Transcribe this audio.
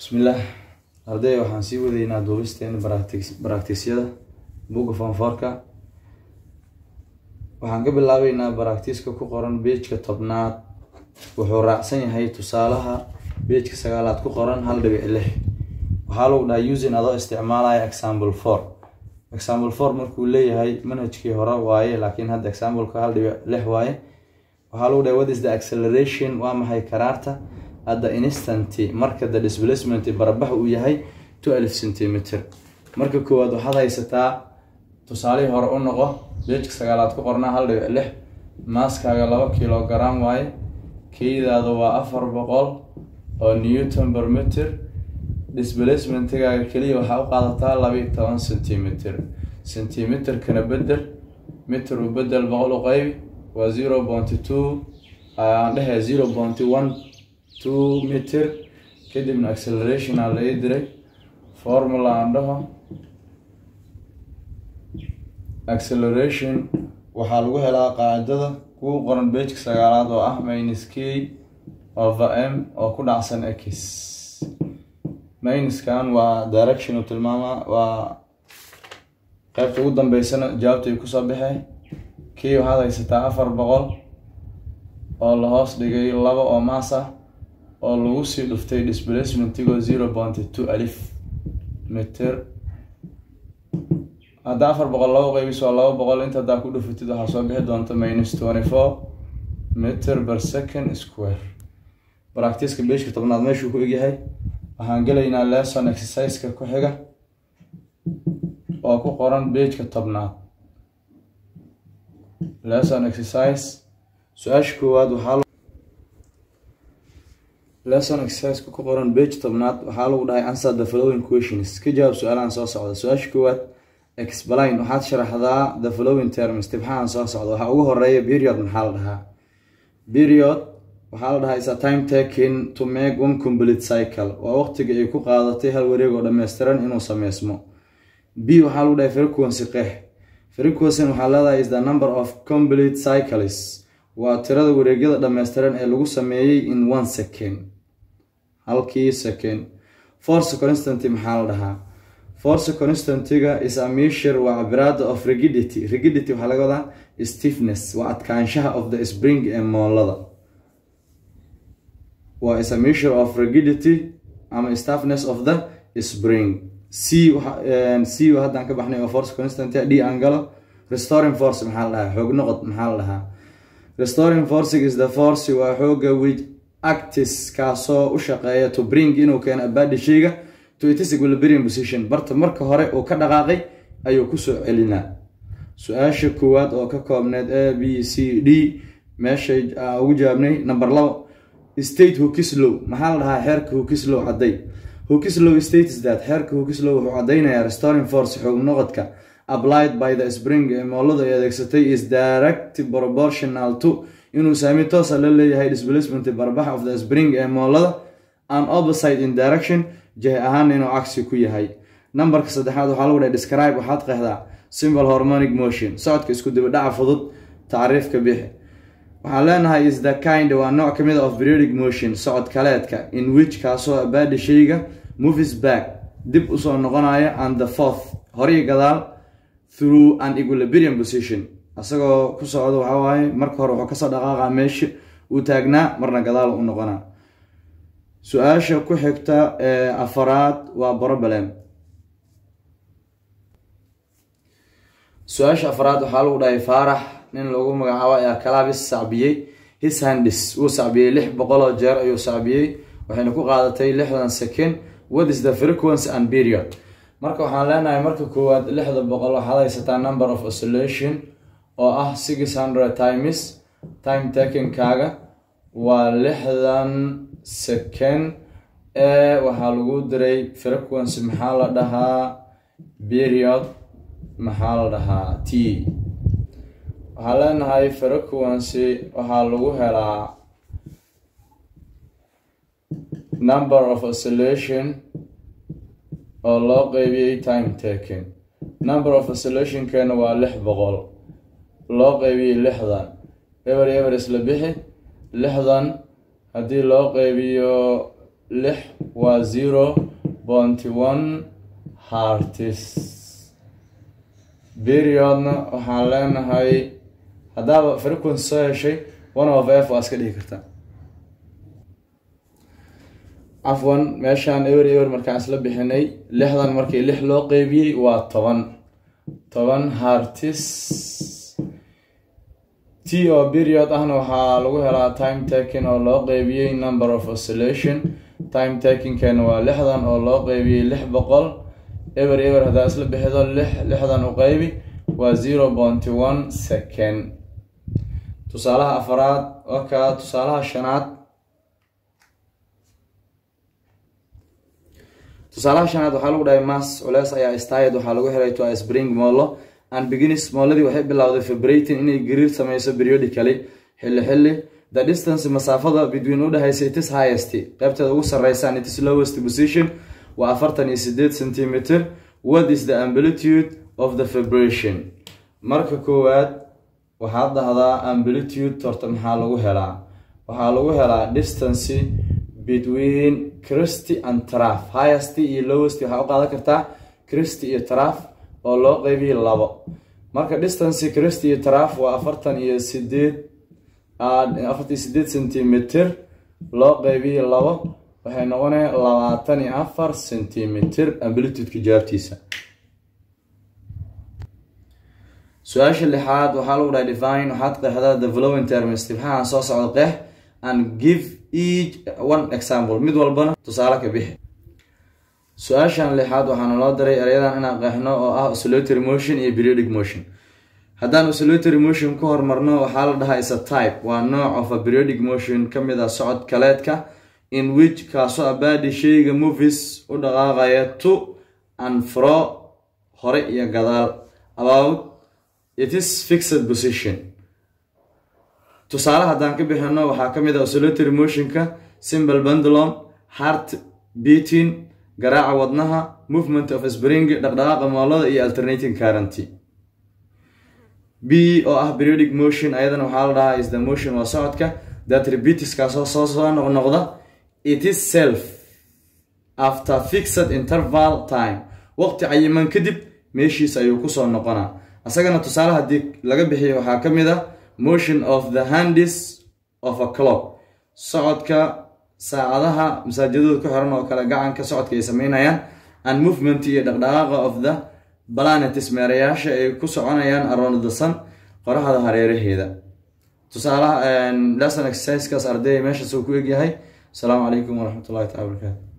bismillaah arday waxaan sii wadaynaa duubisteena baraktiisyada buga fanfoorka waxaan ka bilaabeynaa baraktiiska ku qoran beejka tobnaad wuxuu raacsan yahay tusaalaha beejka sagaalaad ku qoran hal dhibic lix waxaa lagu dhaha using adoo isticmaalaya example four example four markuu leeyahay manhajkii hore waaye laakiin hadda exampleka hal dhibic lix waaye waxaa lagu dhahay what is the acceleration waa maxay karaarta hadda instanty marka the displacement barabax uu yahay twelve centimeter marka koowaad waxaad haysataa tusaalihii hore u noqo beejka sagaalaad ku qornaa hal dhibic lix maaskaaga laba kilogram waaye keydaada waa afar boqol oo newton per meter displacementigaaga keliya waxaa u qaadataa labiiyo toban centimeter centimeterkana bedel meter u bedel boqol u qeybi waa zero pointy two aan dhehe zero pointy one two meter kadibna acceleration aa laga diray formula aan dhaho acceleration waxaa lagu helaa qaacidada kugu qoran beejka sagaalaad oo ah minus k over m oo ku dhacsan x minuskan waa direction u tilmaama waa qeybta ugu dambeysana jawaabtay kusoo baxee k waxaad haysataa afar boqol oo la hoos dhigay laba oo maas ah oo lagu sii dhuftay displacementigo zero pointy two alif meter hadda afar boqol laba qeybis waa laba boqol inta haddaa ku dhufatid waxaa soo bixi doonta minus twenty four meter per second square baractiska beeshka tobnaad meeshuu ku egyahay waxaan gelaynaa lesson exerciseka ku xiga oo ku qoran beejka tobnaad lesson exercise su-aasha koowaad waxaa lesson exerciseka ku qoran beej tobnaad waxaa lagu dhahay answer the following questions ka jawaab su-aalahan soo socda su-aasha koowaad explain waxaad sharaxdaa the following terms tibxahan soo socda waxaa ugu horeeya period maxaa la dhahaa period waxaa la dhahaa is a time taking to make one complete cycle waa waqtiga ay ku qaadatay hal wareeg oo dhammaystiran inuu sameysmo b waxaa lagu dhahay frequency qeex frequency waxaa leedahay is the number of complete cycles waa tirada wareegyada dhammaystiran ee lagu sameeyey in one second halkii second force constant maxaa la dhahaa force constantiga is a measure waa cabiraada of rigidity rigidity waxaa laga wadaa stiffness waa adkaanshaha of the spring ee moolada waa is a measure of rigidity ama stiffness of the spring c c haddaan ka baxnay oo force constant d angalo restoring force maxaa la dhahaa xoog noqod maxaa la dhahaa restoring forcing is the force waa xooga which actis kaasoo u shaqeeya to bring inuu keeno abadi shayga to its equilibrium position barta marka hore uu ka dhaqaaqay ayuu kusoo celinaa su-aasha koowaad oo ka koobneed a b c d meeshay ugu jawaabnay number labo state hukislow maxaa la dhahaa xeerka hukislow cadday hukislow states that xeerka hukislow wuxuu caddaynayaa restoring force xoog noqodka applied by the spring ee mooladu ay adeegsatay is direct proportional to inuu saami toosa la leeyahay displacement barbax of the spring ee moolada an opposite in direction jahi ahaana inuu cagsi ku yahay numberka saddexaad waxaa lagu dhahay describe waxaad qeexdaa simple hormonic motion socodka isku dibadhaca fudud tacriifka bixi waxaan leenahay is the kind waa nooc kamid of periodic motion socod kaleedka in which kaasoo abaadi shayga movies back dib usoo noqonaya and the fourth horii gadaal through an equilibrium position isagoo ku socda waxaa waaye marka hore wuxuu kasoo dhaqaaqa meesha uu taagnaa marna gadaal u noqonaa su-aasha ku xigta ee afaraad waa problem su-aasha afaraad waxaa lagu dhahay faarax nin lagu magacaabo ayaa kalaabis sacbiyey his handis wuu sacbiyey lix boqol oo jeer ayuu sacbiyey waxayna ku qaadatay lixdan second what is the frequency and period marka waxaan leenahay marka koowaad lixda boqol waxaad haysataa number of oscillation oo ah six hundred times time takinkaaga waa lixdan second ee waxaa lagu diray frequency maxaa la dhahaa period maxaa la dhahaa t waxaa leenahay frequency waxaa lagu helaa number of oscillation oo loo qeybiyey time taking number of oscillationkeena waa lix boqol loo qeybiyey lixdan eber eber isla bixi lixdan haddii loo qeybiyo lix waa zero bonty one hartis periodna waxaan leenahay haddaaba frequency soo heshay one of f waa iska dhigi kartaa cafwan meeshaan ewer ewer markaan isla bixinay lixdan markii lix loo qeybiyey waa toban toban hartis t oo period ahna waxaa lagu helaa time taking oo loo qeybiyey number of oscillation time takingkeena waa lixdan oo loo qeybiyey lix boqol ewer ewer haddaa isla bixido lix lixdan u qeybi waa zero bonty one second tusaalaha afaraad waka tusaalaha shanaad tusaalaha shanaad waxaa lagu dhahay mass culeys ayaa stayed waxaa lagu helay to spring molo and beginis mooladii waxay bilowday vibrating inay gariir sameyso periodically xilli xilli the distance masaafada between udhexaysa itis highest qeybteeda ugu sareysa and itis lowest position waa afartan iyo sideed centimeter what is the amplitude of the vibration marka koowaad waxaad dhahdaa amplitude horta maxaa lagu helaa waxaa lagu helaa distance between christy and traf highest iyo lowest waxaa u qaadan kartaa christy iyo traf oo loo qeybiyo labo marka distance christy iyo traf waa afartan iyo sideed afartan iyo sideed centimeter loo qeybiyo labo waxay noqonaya labaatan iyo afar centimeter amplitudeka jawaabtiisa su-aasha lixaad waxaa lagu dhahay divine waxaad qeexdaa the following terms tibxahan soo socda qeex and give each one example mid walbana tusaale ka bixi su-aashan lixaad waxaana loo diray erayadan inaan qeexno oo ah oscillatory motion iyo periodic motion haddaan oscillatory motion ku hormarno waxaa la dhahaa isa type waa nooc of a periodic motion ka mid ah socod kaleedka in which kaasoo abaadi sheyga movies u dhaqaaqaya to and fro hore iyo gadaal about it is fixed position tusaale haddaan ka bixino waxaa ka mid ah oscillatory motionka simple pendulum heart beating garaaca wadnaha movement of spring dhaqdhaqaaqa moolada iyo alternating currenty b oo ah periodic motion ayadana waxaa la dhahaa is the motion waa socodka that repeats kaasoo soo soo noqnoqda it is self after fixed interval time waqti cayiman kadib meeshiis ayuu kusoo noqonaa asagana tusaale haddii laga bixiyo waxaa ka mid ah motion of the handis of a clock socodka saacadaha masaajidooda ku xiran oo kale gacanka socodka ay sameynayaan and movement iyo dhaqdhaqaaqa of the planetis meerayaasha ay ku soconayaan around the sun qoraxda hareeraheeda tusaalaha lesson exercisekaas ardayga meeshaas uu ku egyahay asalaamu calaykum waraxmatullahi taala barakaatu